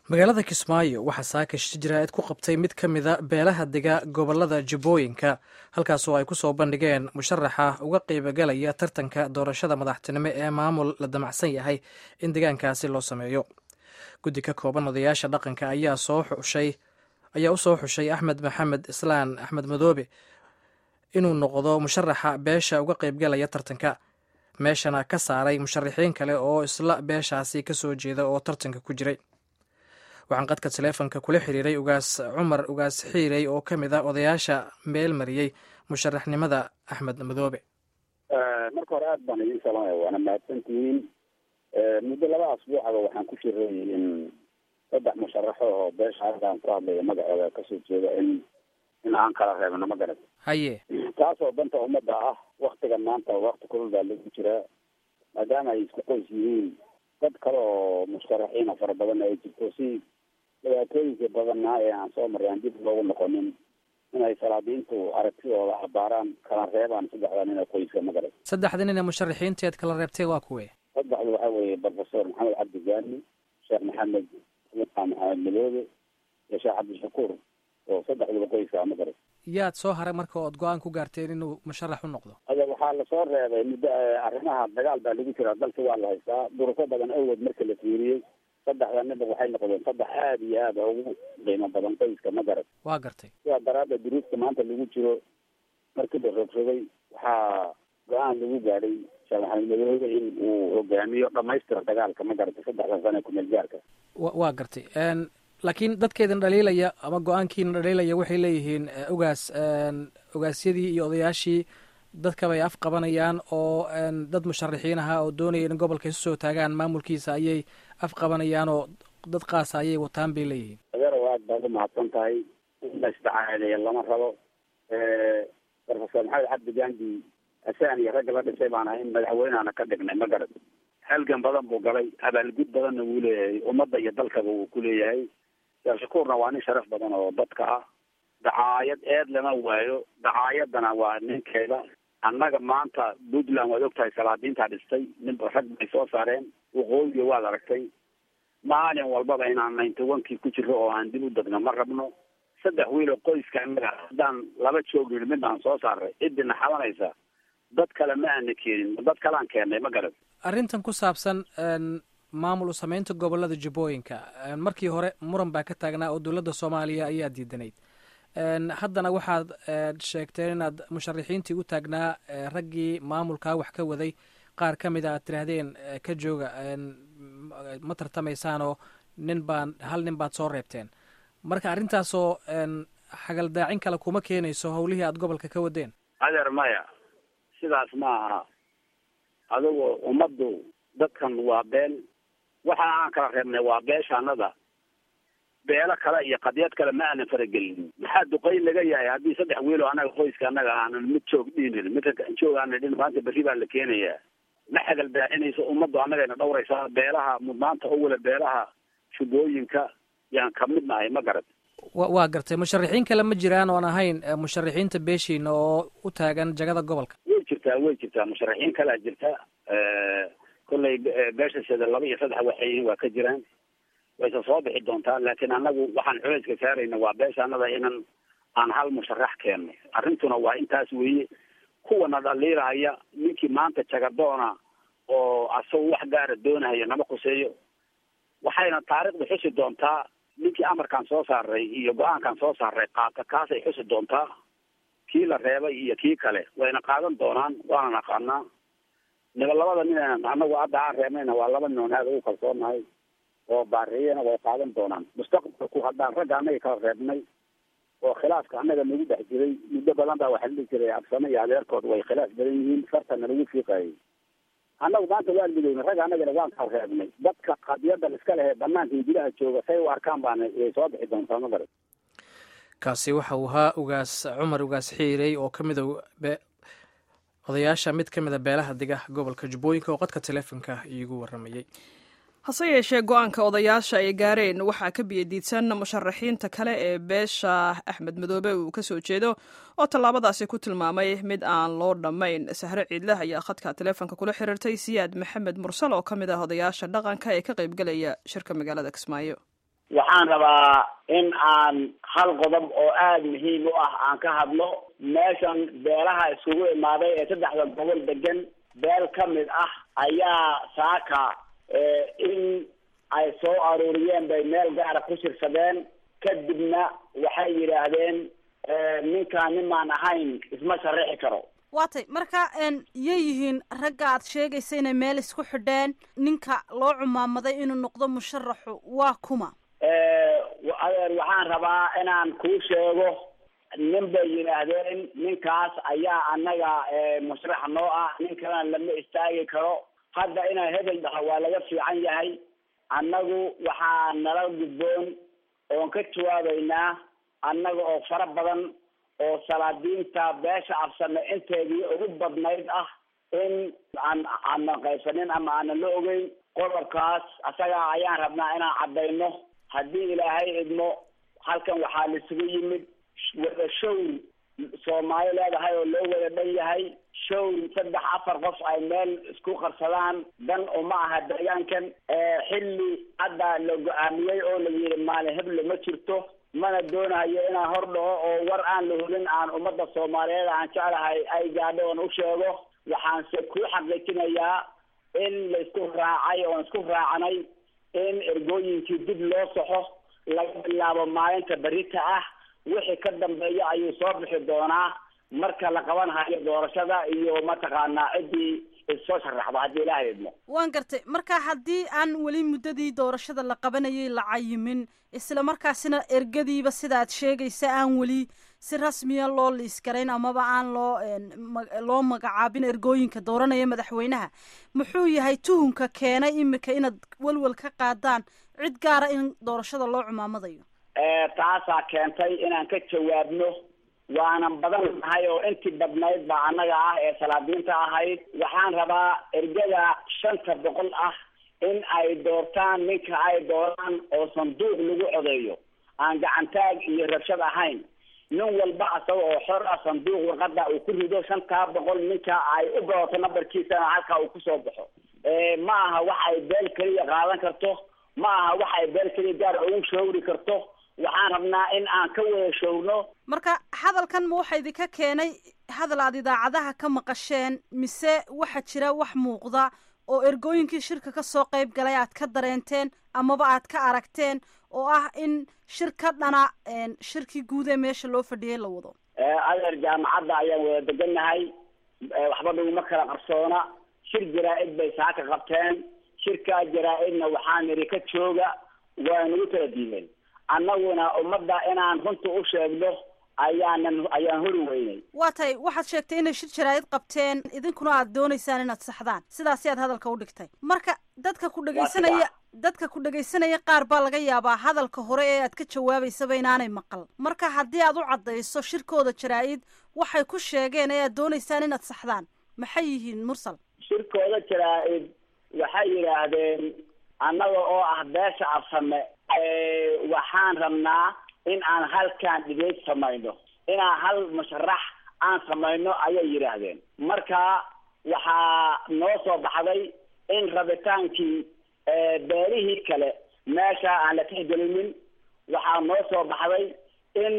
magaalada kismaayo waxaa saakash jiraa'id ku qabtay mid ka mida beelaha dega gobolada jubbooyinka halkaasoo ay kusoo bandhigeen musharaxa uga qeybagalaya tartanka doorashada madaxtinimo ee maamul la damacsan yahay in deegaankaasi loo sameeyo guddi ka kooban odayaasha dhaqanka ayaa soo xushay ayaa u soo xushay axmed maxamed islaan axmed madoobe inuu noqdo musharaxa beesha uga qeybgalaya tartanka meeshana ka saaray musharaxiin kale oo isla beeshaasi kasoo jeeda oo tartanka ku jiray waxaan qadka taleefonka kula xiriiray ugaas cumar ugaas xiirey oo ka mid a odayaasha meel mariyey musharaxnimada axmed madoobe marka hore aad baan idiin salaamaya waana mahadsantihiin muddo laba asbuucaba waxaan ku jiray in saddex musharaxo oo beesha halkaan ku hadlaya magacooda kasoo jeeda in in aan kala reebno ma garat haye taasoo danta ummadda ah waktigan maanta wakti kulul baa lagu jiraa maadaama ay isku qoys yihiin dad kale oo musharaxiina fara badan ay jirto si dhibaatooyinka badanna ee aan soo maray aan dib loogu noqonin inay salaadiintu aragtidooda abaaraan kala reebaan saddexda nin ee qoyska ma garat saddexda nin ee musharaxiinteed kala reebtay waa kuwe saddexdu waxaa weeye professor maxamed cabdi gaani sheekh maxamed maxamed madoobe iyo sheekh cabdishakuur oo saddexduba qoyska ma garat yaad soo haray marka ood go-aan ku gaarteen inuu musharax u noqdo ada waxaa lasoo reebay muddo arrimaha dagaal baa lagu jiraa dalka waa la haystaa durufo badan awgeed marka la fiiriyey saddexda ninba waxay noqdeen saddex aada iyo aada ugu qiimo badan qoyska ma garat waa gartay sidaa daraaddeed duruufta maanta lagu jiro markii la rogsogay waxaa go-aan lagu gaadhay sheekh maxamed madoobe in uu hogaamiyo dhamaystira dagaalka ma garatay saddexda sane kumeel gaarka wa waa gartay laakiin dadkeedin dhaliilaya ama go-aankiina dhaliilaya waxay leeyihiin ugaas ogaasyadii iyo odayaashii dadkabay af qabanayaan oo dad musharaxiin ahaa oo doonaya in gobolka isu soo taagaan maamulkiisa ayay af qabanayaan oo dad qaasa ayay wataan bay leeyihiin adeerow aad baad umahadsan tahay in la isdacaadeeya lama rabo professor maxamed cabdi gandi asaan iyo ragga la dhisay baan ahay in madaxweyneana ka dhignay ma garad halgan badan buu galay abaalgud badanna wuu leeyahay ummadda iyo dalkaba wuu ku leeyahay sheekh shakuurna waa nin sharaf badan oo dadka ah dacaayad eed lama waayo dacaayadana waa ninkeeda annaga maanta puntland waad ogtahay salaadiintaa dhistay nin rag bay soo saareen waqooyiga waad aragtay maalin walbaba inaan ninety one-kii ku jiro oo aan dib u degno ma rabno saddex wiil oo qoyska annaga haddaan laba joogin mid aan soo saaray ciddina xabanaysa dad kale ma aana keenin dad kalean keennay ma garad arrintan ku saabsan maamul u sameynta gobolada jubbooyinka markii hore muran baa ka taagnaa oo dowladda soomaaliya ayaa diidanayd haddana waxaad sheegteen inaad musharaxiintii u taagnaa raggii maamulkaa wax ka waday qaar ka mid a aad tiraahdeen ka jooga ma tartamaysaanoo nin baan hal nin baad soo reebteen marka arrintaasoo xagaldaacin kale kuma keenayso howlihii aad gobolka ka wadeen adeer maya sidaas ma aha adigu ummaddu dadkan waa beel waxa aan kala reebnay waa beeshaanada beelo kale iyo qadiyad kale ma aanan faragelin maxaa duqayn laga yahay haddii saddex wiil oo annaga qoyska annaga aanan mid joog dhiinin mid joog aanan dhin maanta berri baa la keenayaa ma xagal daacinayso ummaddu annagayna dhawraysaa beelaha mudnaanta owala beelaha jubbooyinka yaan ka mid nahay ma garad wa waa gartay musharaxiin kale ma jiraan oon ahayn musharaxiinta beeshiina oo u taagan jagada gobolka way jirtaa way jirtaa musharaxiin kalea jirta kollay beeshasheeda laba iyo saddex waxay waa ka jiraan wayse soo bixi doontaa laakiin annagu waxaan culeyska saarayna waa beeshaanada inan aan hal musharax keenno arrintuna waa intaas weeye kuwana dhaliilahaya ninkii maanta jagadoona oo asagu wax gaara doonahaya nama khuseeyo waxayna taariikhda xusi doontaa ninkii amarkaan soo saaray iyo go-aankaan soo saaray qaata kaasay xusi doontaa kii la reebay iyo kii kale wayna qaadan doonaan waana naqaanaa niba labada nin anagu hadda aan reebnayna waa laba nin oon aada ugu kalsoonahay oo baareeyana way qaadan doonaan mustaqbalku haddaan ragga annaga kala reebnay oo khilaafka annaga nagu dhex jiray muddo badan baa waxaa la dhihi jiray absame iyo adeerkood way khilaaf badan yihiin fartana lagu fiiqayay annagu maanta waan midowna ragga annagana waan kala reebnay dadka qadiyadan iska lehe banaanka iyo gudaha jooga say u arkaan baana way soo bixi doontaa ma garat kaasi waxa uu ahaa ugaas cumar ugaas xiirey oo ka mida odayaasha mid ka mida beelaha dega gobolka jubbooyinka oo qadka teleefonka iigu waramayey hase yeeshee go-aanka odayaasha ay gaareen waxaa ka biyadiidsan musharaxiinta kale ee beesha axmed madoobe uu ka soo jeedo oo tallaabadaasi ku tilmaamay mid aan loo dhammayn sahre ciidleh ayaa khadka teleefonka kula xiriirtay siyaad maxamed mursal oo ka mid ah odayaasha dhaqanka ee ka qaybgalaya shirka magaalada kismaayo waxaan rabaa in aan hal qodob oo aada muhiim u ah aan ka hadlo meeshan beelaha iskugu imaaday ee saddexda gobol degan beel ka mid ah ayaa saaka in ay soo aruuriyeen bay meel gaara ku shirsadeen kadibna waxay yidhaahdeen ninkaan nimaan ahayn isma sharaxi karo waatay marka yay yihiin ragga aad sheegaysa inay meel isku xidheen ninka loo cumaamaday inuu noqdo musharaxu waa kuma adeer waxaan rabaa inaan kuu sheego nin bay yidhaahdeen ninkaas ayaa annaga musharax noo ah nin kalena lama istaagi karo hadda inaan hebel dhaho waa laga fiican yahay annagu waxaa nala gudboon oon ka jawaabaynaa annaga oo fara badan oo salaadiinta beesha afsame inteedii ugu badnayd ah in aan aanan qaysanin ama aanan la ogeyn qodobkaas asaga ayaan rabnaa inaan caddayno haddii ilaahay idmo halkan waxaa laisugu yimid wada showr soomaali leedahay oo loo wada dhan yahay showr saddex afar qof ay meel isku qarsadaan dan uma aha deegaankan xilli hadda la go-aamiyey oo la yidhi maalin heblo ma jirto mana doonayo inaan hor dhaco oo war aan la hulin aan ummadda soomaaliyeed aan jeclahay ay gaadho oon u sheego waxaanse ku xaqiijinayaa in laisku raacay oon isku raacnay in ergooyinkii dib loo soxo laga bilaabo maalinta berita ah wixii ka dambeeya ayuu soo bixi doonaa marka la qaban hayo doorashada iyo mataqaanaa ciddii issoo sharaxdo haddii ilaaha idmo waan gartay marka haddii aan weli muddadii doorashada la qabanayay la cayimin isla markaasina ergadiiba sidaad sheegaysa aan weli si rasmiya loo liiskarayn amaba aan loo loo magacaabin ergooyinka dooranaya madaxweynaha muxuu yahay tuhunka keenay imika inaad welwel ka qaadaan cid gaara in doorashada loo cumaamadayo taasaa keentay inaan ka jawaabno waanan badan nahay oo intii badnayd baa annaga ah ee salaadiinta ahayd waxaan rabaa ergada shanta boqol ah in ay doortaan ninka ay dooraan oo sanduuq lagu codeeyo aan gacantaag iyo rabshad ahayn nin walba asaga oo xor ah sanduuq warqada uu ku rido shantaa boqol ninka ay u badato nambarkiisana halkaa uu kusoo baxo ma aha wax ay beel keliya qaadan karto ma aha wax ay beel keliya gaar ugu shawri karto waxaan rabnaa in aan ka wada showrno marka hadalkan ma waxa idinka keenay hadal aad idaacadaha ka maqasheen mise waxaa jira wax muuqda oo ergooyinkii shirka kasoo qayb galay aad ka dareenteen amaba aad ka aragteen oo ah in shir ka dhana shirkii guud ee meesha loo fadhiyay la wado adeer jaamacadda ayaan wada degannahay waxba dhuguma kala qarsoona shir jaraa-id bay saaka qabteen shirkaa jaraa-idna waxaan nidhi ka jooga waa nagu kala diimeen annaguna ummadda inaan runta u sheegno ayaanan ayaan hori weynay waa tay waxaad sheegtay inay shir jaraa'id qabteen idinkuna aad doonaysaan inaad saxdaan sidaasi aad hadalka u dhigtay marka dadka ku dhegaysanaya dadka ku dhegaysanaya qaar baa laga yaabaa hadalka hore ee aad ka jawaabaysaba inaanay maqal marka haddii aad u caddayso shirkooda jaraa-id waxay ku sheegeen ee aad doonaysaan inaad saxdaan maxay yihiin mursal shirkooda jaraa-id waxay yidhaahdeen annaga oo ah beesha afsame waxaan rabnaa in aan halkaan dhibeyd samayno inaan hal musharax aan samayno ayay yidhaahdeen marka waxaa noo soo baxday in rabitaankii beelihii kale meesha aan la tixgelinin waxaa noo soo baxday in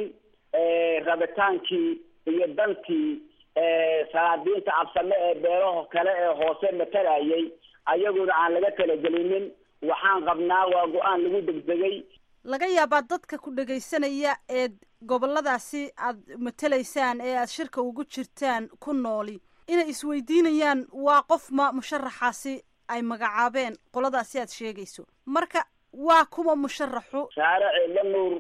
rabitaankii iyo dantii salaadiinta absame ee beelaha kale ee hoose matalayay ayaguna aan laga talagelinin waxaan qabnaa waa go-aan lagu degdegay laga yaabaa dadka ku dhegaysanaya ee goboladaasi aad matalaysaan ee aad shirka ugu jirtaan ku nooli inay isweydiinayaan waa qof ma musharaxaasi ay magacaabeen qoladaasi aad sheegayso marka waa kuwa musharaxu saare ciidla nuur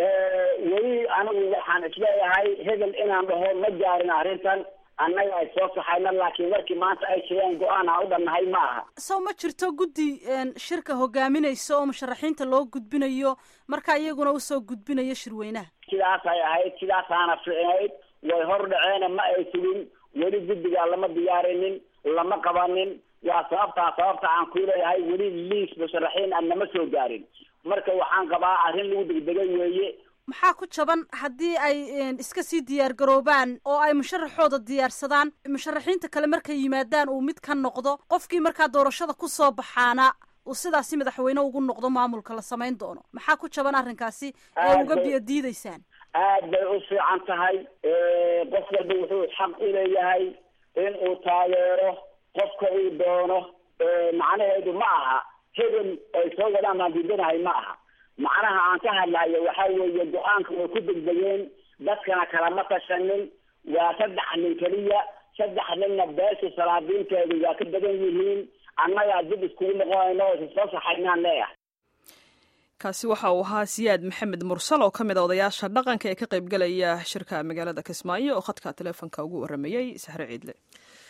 weli anigu waxaan isleeyahay hebel inaan dhaho ma gaarin arrintan annaga ay soo saxayna laakiin warkii maanta ay sheegeen go-aan aan u dhannahay ma aha soo ma jirto guddi shirka hogaaminaysa oo musharaxiinta loo gudbinayo marka iyaguna usoo gudbinayo shirweynaha sidaasay ahayd sidaasaana ficnayd way hor dhaceena ma ay sugin weli guddigaa lama diyaarinin lama qabanin waa sababtaa sababta aan ku leeyahay weli liis musharaxiin aan nama soo gaarin marka waxaan qabaa arrin lagu degdegay weeye maxaa ku jaban haddii ay iska sii diyaar garoobaan oo ay musharaxooda diyaarsadaan musharaxiinta kale markay yimaadaan uu mid ka noqdo qofkii markaa doorashada kusoo baxaana uu sidaasi madaxweyne ugu noqdo maamulka la samayn doono maxaa ku jaban arrinkaasi ee uga biyo diidaysaan aad bay u fiican tahay qof walba wuxuu xaq u leeyahay in uu taageero qofka uu doono macnaheedu ma aha hebel ay soo wadaan baan diidanahay ma aha macnaha aan ka hadlayo waxa weeye go-aanka way ku degdegeen dadkana kalama tashanin waa saddex nin keliya saddex ninna beesha salaadiinteedu waa ka badan yihiin annagaa dib iskugu noqonayno oo isisoo saxaynaan leeyahay kaasi waxa uu ahaa siyaad maxamed mursal oo ka mid a odayaasha dhaqanka ee ka qaybgalaya shirka magaalada kismaayo oo khadka teleefonka ugu waramayey sahre ciidle